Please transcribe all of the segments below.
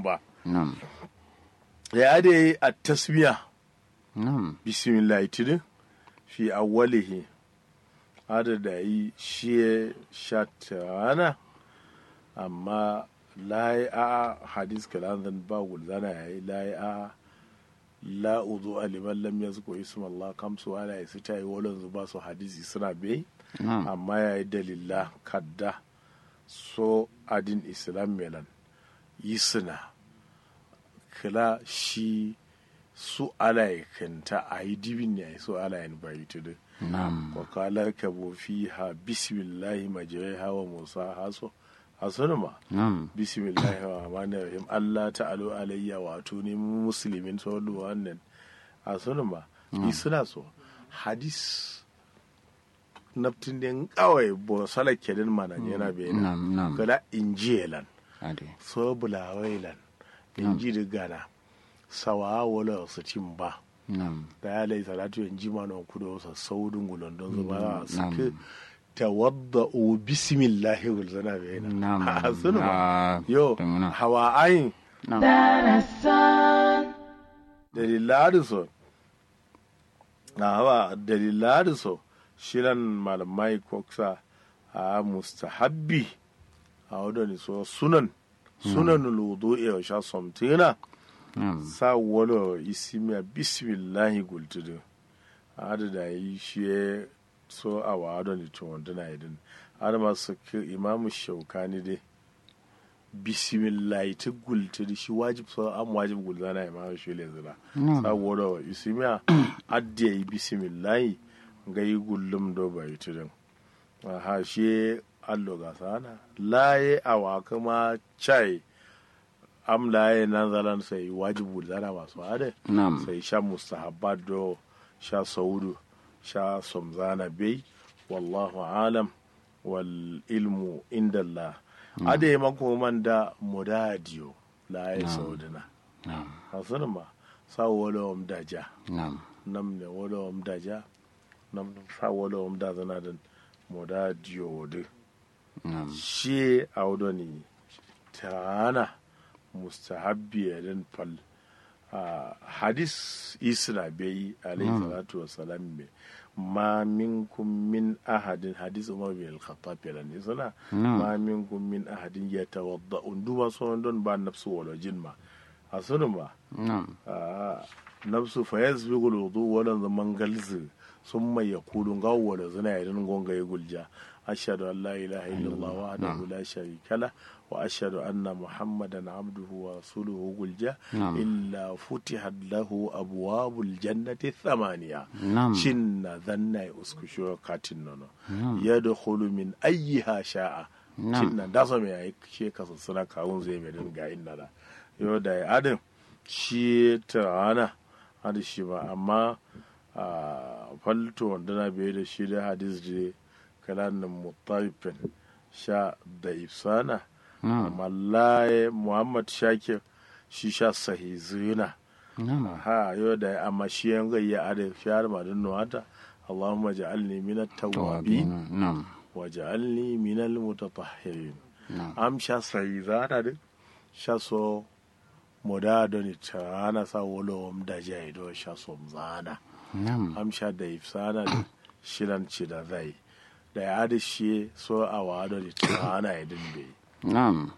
ba Nam. ya ade a tasmiya Nam. bismillah tidin fi awwalihi adada yi shi shatana amma layi a hadis kalan ba gulzana ya yi layi a la uzu aliman lam yazku isma Allah kamsu ala ya ta yi walon zuba su hadisi suna bai Nam. amma ya yi dalila kadda so adin islam melan yi suna kila shi su alayakanta a yi dibin ne a yi su alayin bayi tudu Nam. wakalar ka fi ha bismillahi majirai hawa musa haso haso ma Nam. bismillahi wa rahmanir rahim allah ta'alu alayya wato ne mu musulmin saulu wannan haso ma yi suna so hadis naftin den kawai bo salak kedin mana yana bayana Nam. Nam. kada injilan Ade. so bulawailan inji da gana sawa wala su cin ba Nam. da ya lai salatu yan jima na kudo wasa saudin gulon don zuba Mm, a suke nam. tawadda o bismillahi gulzana bai Nam. na a sunu ba Ah, yo Damuna. hawa ayin Nam. dalilari so na hawa dalilari so shiran malamai koksa a mustahabbi a wadda so sunan sunan ludu ya sha somtina Nam. sa wala isimiya bismillahi gultudu ada da yi shi so a wado ni to wanda na idin ada masu ki imamu shaukani dai bismillahi ta gultudu shi wajib so am wajib gulzana imamu shi le zira sa wala isimiya adda yi bismillahi ga yi gullum do bai tudun ha shi allo ga sana laye awa kuma chai am laye nan zalan sai wajibu zana masu hade Nam. sai sha mustahabbat do sha saudu sha somzana bai wallahu alam wal ilmu inda Allah ade mako man da mudadiyo laye saudina Nam. hasan ma sa wala om daja Nam. nam ne wala om daja nam sa wala om da zana da mudadiyo de Nam. shi audoni tana mustahabbi yadin fal a hadis isra bai alayhi salatu wasalam me ma minkum min ahadin hadis umar bin al-khattab yana ne suna ma minkum min ahadin yatawadda unduma so don ba nafsu wala jinma a sunu ba Nam. a nafsu fa yasbiqu al-wudu wala zaman galzi summa yaqulu gawwala zina yadin gonga ya gulja ashhadu an la ilaha illallah wahdahu la sharika la wa ashhadu anna muhammadan abduhu wa rasuluhu gulja Na'am. illa futihat lahu abwabul jannati thamaniya Na'am. shinna dhanna ya uskusho katin nono yadkhulu min ayyiha sha'a Na'am. shinna da so me yayi she kasa suna kawun zai mai dinga inna da yo da ya adam shi tarana hada shi ba amma a falto wanda na bai da shi da hadis da kalanin mutarifin sha da ifsana amma laye muhammad shakir shi sha sahizina Nam. ha yau da amma shi yan gayya ada fiyar madin nuwata allahumma ja'alni min at-tawwabin Tawabin. Nam. wa ja'alni min al-mutatahhirin Nam. am sha sahizana din sha so moda doni tana sa wolo om da jai do sha so mzana Nam. am sha da ifsana din shiran ci da zai da ya da shi so a wado ni tana idin bai Nam.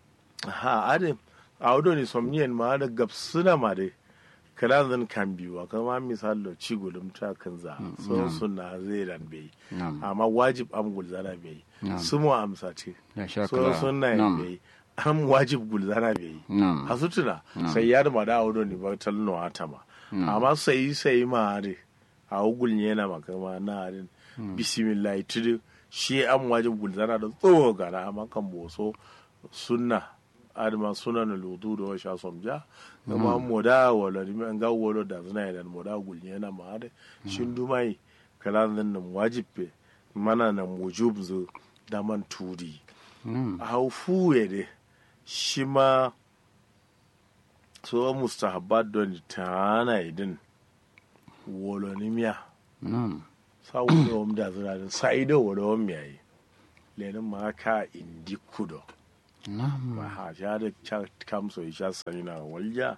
ha ade awdo ni somnien ma da gabsuna ma de kala zan kan biwa kama misalo ci gulum ta kan za so sunna zai dan bai Nam. amma wajib am gulzana bai Na'am. su mu amsa ce Ya sha so kala. sunna Nam. bai am wajib gulzana bai Nam. hasutuna sai ya da ma da awdo ni ba tal no atama amma sai sai ma de a ugul ne na makama na harin bismillah tudu shi an wajib gulzana da tsoho gana amma kan boso sunna adama suna na lutu da washa somja gama moda wala rimi an ga wala da zina idan moda gulne na ma da shin dumai kala nan nan wajibbe mana nan wujub zo da man turi Nam. a hau fuwe de shi ma so mustahabbat don tana idin wolonimiya Nam. sa wolo om da zira din sa ido wolo om yayi lenin ma ka indi kudo Na'am. aha sha da cha- kam so sha sani na walja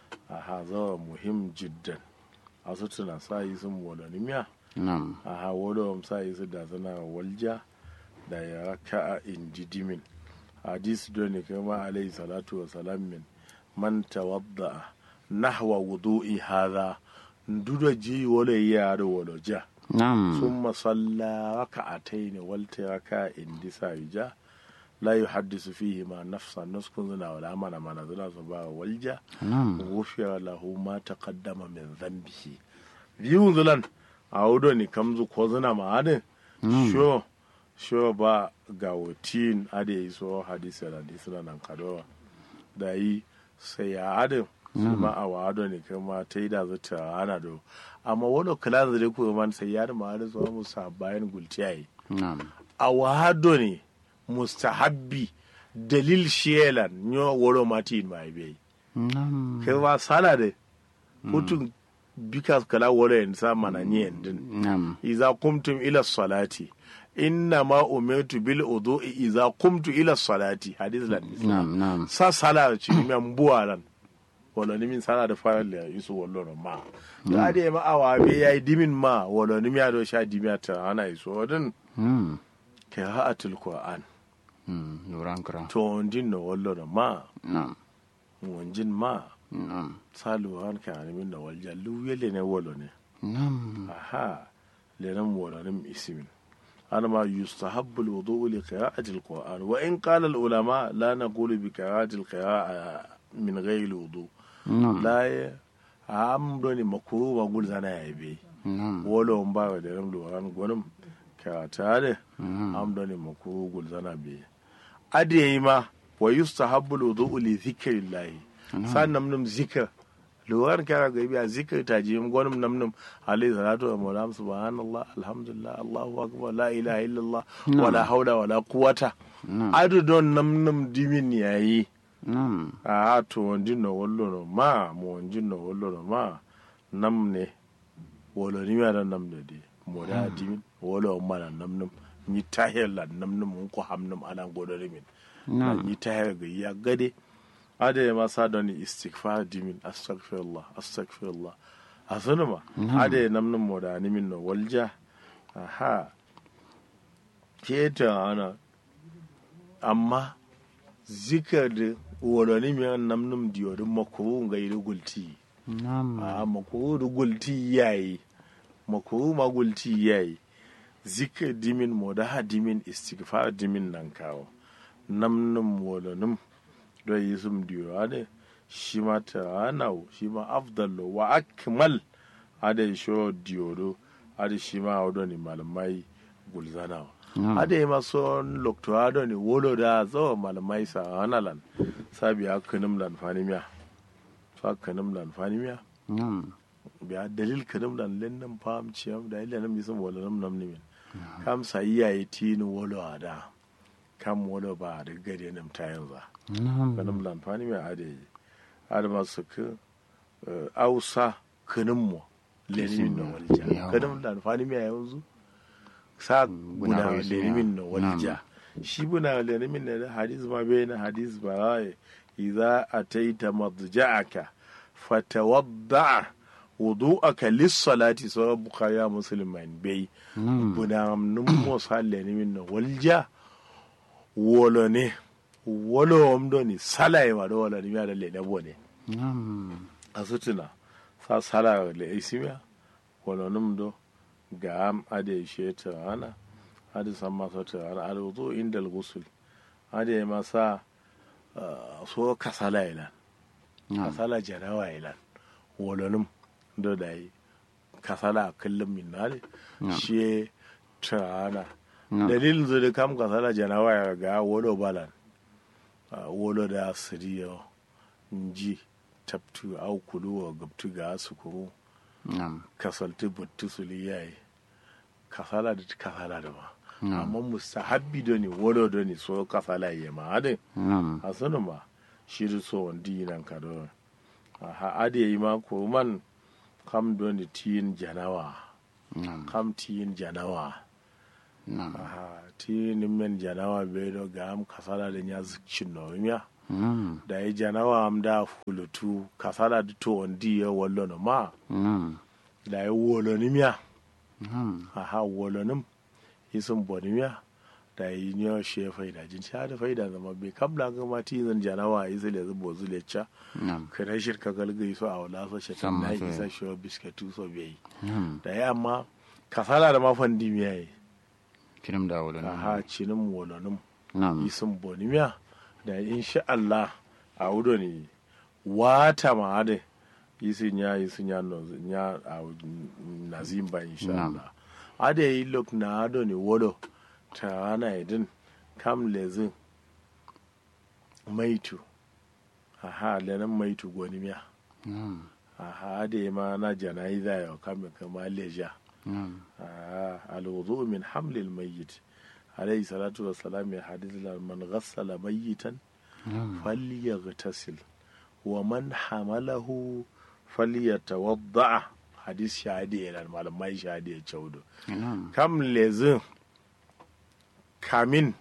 aha zawa muhim jiddan a su tuna sa yi sun wala nimiya Na'am. aha wala sa yi su da zana walja da ya raka a indidimin hadisi don ne kama alayhi salatu wa salam min man tawadda nahwa wudu'i hadha nduda ji wala ya da wala ja Na'am. ثم صلى ركعتين والتركا اندسا يجا لا يحدث فيهما نفسا نسكن زنا ولا mana mana zina su ba walja Na'am. غفر له ما تقدم من ذنبه biyun zulan a wudo ni kamzu ko zina ma adin sho sho ba ga wutin ade yi so hadisi da hadisi na nan kadowa da yi sai ya adin su ma a wado ne kuma ta yi da zuta ana do amma wani kula da ko man sai ya da ma da so mu sa bayan gulciyayi Na'am. a wado ne mustahabbi dalil shelan nyo woro mati mai bai Na'am. kai wa sala de hutun bikas kala woro en sa mana ni endin Na'am. iza kumtum ila salati inna ma umirtu bil wudu'i iza kumtu ila salati hadith lan Na'am. Na'am. sa sala ci mi ambuwa lan wala ni min sala da fara le yusu wallo no ma da ade ma awa be yayi dimin ma wala ni mi ado sha dimiya ta ana iso wadin Mm. qira'atul qur'an Mm. Nuran kira. to ondin no wallo no ma Na'am. wonjin ma Na'am. salu han ka ni min no walja lu yele ne wallo ne Na'am. aha lenan walanin ismin أنا ما يستحب الوضوء لقراءة القرآن وإن قال العلماء لا نقول بقراءة القراءة من غير الوضوء Na'am. لا ي- am doni makuru ma gul zana ya be Na'am. wolo on ba da ram loran gonum ka tare Mhm. am doni makuru gul zana be ade ma wa yustahabbu alwudu li dhikrillah san nam nam zikr loran ka ga biya zikr ta ji gonum nam nam alayhi salatu wa salam subhanallah alhamdulillah allahu akbar la ilaha illallah wala hawla wala quwwata Na'am. adu don nam nam dimin yayi Na'am. a to wonjin no wollo no ma mo wonjin no wollo no ma nam ne wolo ni mi adan nam de de mo da dimin wolo on mana nam nam ni tahir la nam nam mun ko ham nam anan godo min na Na'am. ni tahir ga ya gade ade ma sa don istighfar dimin astaghfirullah astaghfirullah asunu ma ade nam nam mo da ni min no walja aha ke ta ana amma zikar da wodoni mi an nam num diyorin makuru ga yi gulti Na'am. a makuru da gulti yayi makuru ma gulti yayi zikar dimin mo da ha dimin istighfar dimin nan kawo nam num wodonim do yi sum diyo ade shi ma ta anau shi ma afdallo wa akmal ade sho diyoro ade shi ma wodoni malamai gulzanawa Na'am. ade ma son loktorado ne wolo da zo malamai sa hanalan sabi akanim lan fanimiya fa kanim lan fanimiya Na'am. biya dalil kanim lan lennan fam ciyam da illa nam yisum wolo nam nam nimin kam sa iyaye tini wolo ada kam wolo ba da gade nam ta yanzu Na'am. kanim lan fanimiya ade ade ma su ka ausa kanim mo lenin na walja Yawa. kanim lan fanimiya yanzu sa Buna buna wai su lenimin na ya. walja shi buna lenimin na hadis ma bai na hadis ba rai idza ataita madja'aka fatawadda wudu'aka lis-salati sura bukhari ya muslim man bai Na'am. buna num mo sa lenimin na walja wolo ne wolo omdo ni salai ma do wala ni ma da le dabo ne Na'am. asutuna sa sala le isimiya wala num do ga am ade sheta ana ade samma sota ana ade wudu inda al-ghusl ade masa ah, so kasala ilan Na'am. kasala jarawa ilan wala num do dai kasala kullum min nale Na'am. shi ta ana Na'am. dalilin zo da kam kasala jarawa ya ga wolo balan Ah, wolo da siriyo nji tabtu au kulu wa gabtu ga su kuru Na'am. kasalti buttu suli yayi kasala da kasala da ma Mm. amma mustahabbi do ni wolo do ni so kasala ye ma ade Na'am. asunu ma shi da so wandi nan ka do ha ade yi ma ko man kam do ni tin janawa Na'am. kam tin janawa Nam. aha ti nimmen janawa be do ga am kasala da nya zikcin no miya Nam. da yi janawa am da fulutu kasala da to ondi ya wallo no ma Nam. da yi wolo ni miya Nam. aha wolo nim isun boni miya da yi nyo she faida jin sha da faida zama be kabla ga ma ti zan janawa yi zile zubo zile cha Nam. kana shirka galgai so a wala so shi Sam na maso isa ya. shi biskatu so bai Nam. da ya amma kasala da mafan dimiya yi Kirim da wala. aha cinin wolonin Nam. isin bonimiya da insha Allah a wudo ne wata ma da isin ya isin ya no ya a nazim ba insha Na'am. Allah ade yi lok na ado ne wodo ta ana idin kam lezin maitu aha lenan maitu gonimiya Nam. aha ade ma na janaiza ya kame kama leja Nam. آه الوضوء من حمل الميت عليه الصلاة والسلام حديث من غسل ميتا Nam. فليغتسل ومن حمله فليتوضع حديث شهادي إلى المعلم ما شهادي تشودو Nam. كم لزن كامين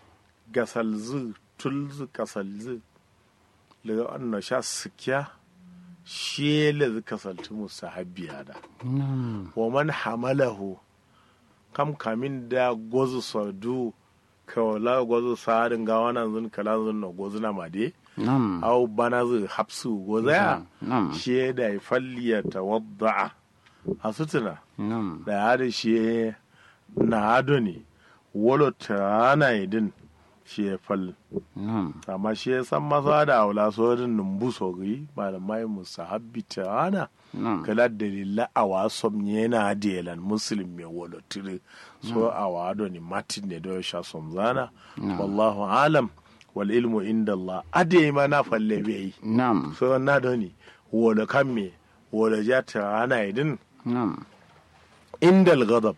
غسل تلز كسل لغا أنه شا سكيا شيء لذ كسلت مستحبي هذا Nam. wa man hamalahu kam kamin da gozu sadu kawala gozu sarin ga wannan zun kala zun na gozu na made Nam. au bana zu hapsu goza ya Nam. shi da ya falliya tawadda'a a sutuna Nam. da ya da shi na ado ne wolo ta na idin shi ya fal Nam. amma shi ya san masa da aula sojin numbu sogri malamai musahabbi ta ana Nam. kala dalila a wasom yana delan muslim mai wolotiri so a wado ni martin ne do sha somzana wallahu alam wal ilmu inda Allah ade ma na falle bai Nam. so na do ni wolo kan me wolo jata ana idin Nam. indal ghadab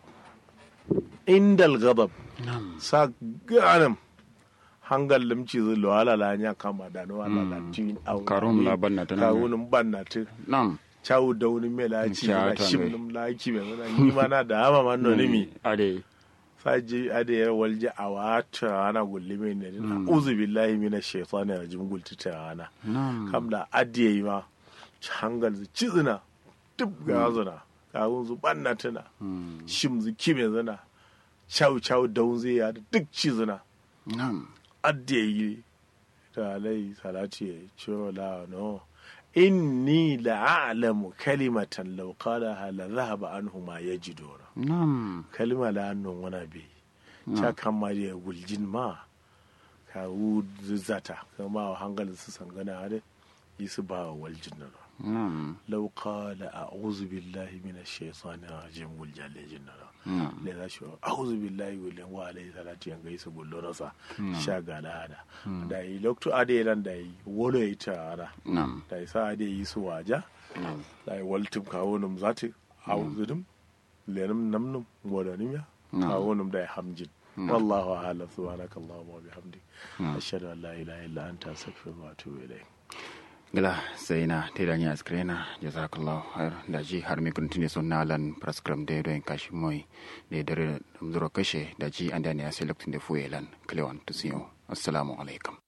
indal ghadab Nam. sa ganam hangal limci zulu ala la nya kama da no ala la tin au Karum la banna ta nan. kawunun banna ta Nam. cawu da wani mai laci Cha na ta shim ngai. num laki mai zana ni ma na da hama man no nimi Ade. saji ade yar walje a wata ana gulli mai ne na uzu billahi minash shaitani rajim gulti ta ana Nam. kam da adiye ma hangal zu cizina duk ga zuna kawun zu banna tana Mm. shim zu kime zana chau chau daun zai ya da duk cizina Nam. adiye yi da alai salati ya ciro la no inni la'alamu kalimatan law qalaha la dhahaba anhu ma yajiduna Nam. kalima la annon wana be ta kama da guljin ma ka wu zata kama wa hangalin su sangana hade yi su ba wa waljin nan Nam. law qala a'udhu billahi minash shaitani rajim guljal lejin nan Nam. le za shi a'udhu billahi wa wa alayhi salatu yanga yi su gullo nasa sha gala hada da yi lokto ade ran da yi wolo yi ta ara Nam. da yi sa ade yi su waja Nam. da yi waltum kawo num zati a'udhu dum lenum namnum wodanim ya Na'am. kawo num da yi hamjin wallahu a'lam subhanaka allahumma wa bihamdik ashhadu an la ilaha illa anta astaghfiruka wa atubu ilayk gila sai na te da nya skrena jazakallahu khair da ji har mi kuntine son nalan praskram de do en kashi moy de dare dum zuro kashe da ji anda ne ya select de fuelan klewan tusiyo assalamu alaikum